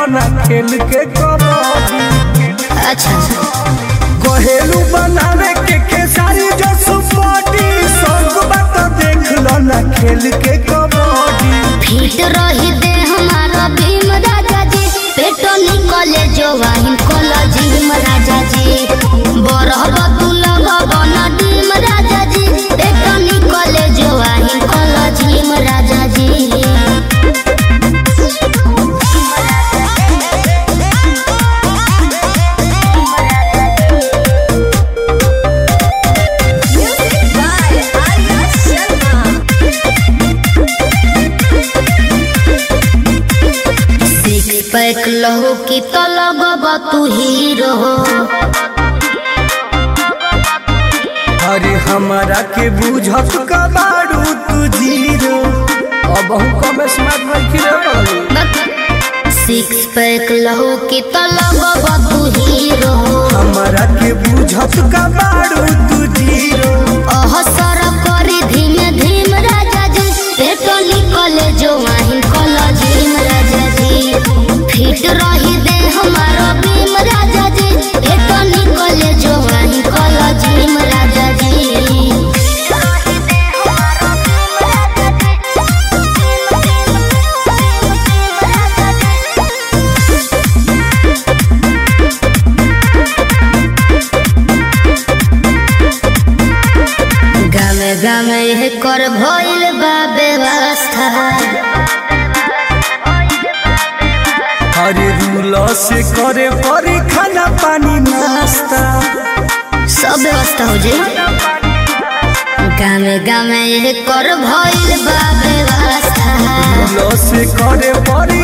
ना खेल के कबड्डी अच्छा कहेलू बनावे के खेसारी जो सुपटी संग बात देख लो ना खेल के कबड्डी फिट रही दे हमारा भीम राजा जी पेटो निकले जो वाहिन कोला जिम राजा जी बरहब तू लगब न डीम राजा जी पेटो निकले जो वाहिन कोला जिम राजा जी सिक्स पैक लहू की तो लगब तू हीरो अरे हमारा के बुझत कबाड़ू तू जीरो अब हम कम स्मार्ट रखी रे बाबू सिक्स पैक लहू की तो लगब तू हीरो हमारा के बुझत कबाड़ू तू जीरो अहसर करी धीमे धीम राजा जी पेटो निकले जो वाहिन कला झीम राजा जी फिट रही दे हमारा भीम राजा जी पेटो निकले जो वाहिन कला झीम राजा जी गामे गामे यह कर भइल बा व्यवस्था अरे रूल से करे परी खाना पानी नाश्ता सब व्यवस्था हो जाए गामे गामे यह कर भइल बा व्यवस्था रूल से करे परी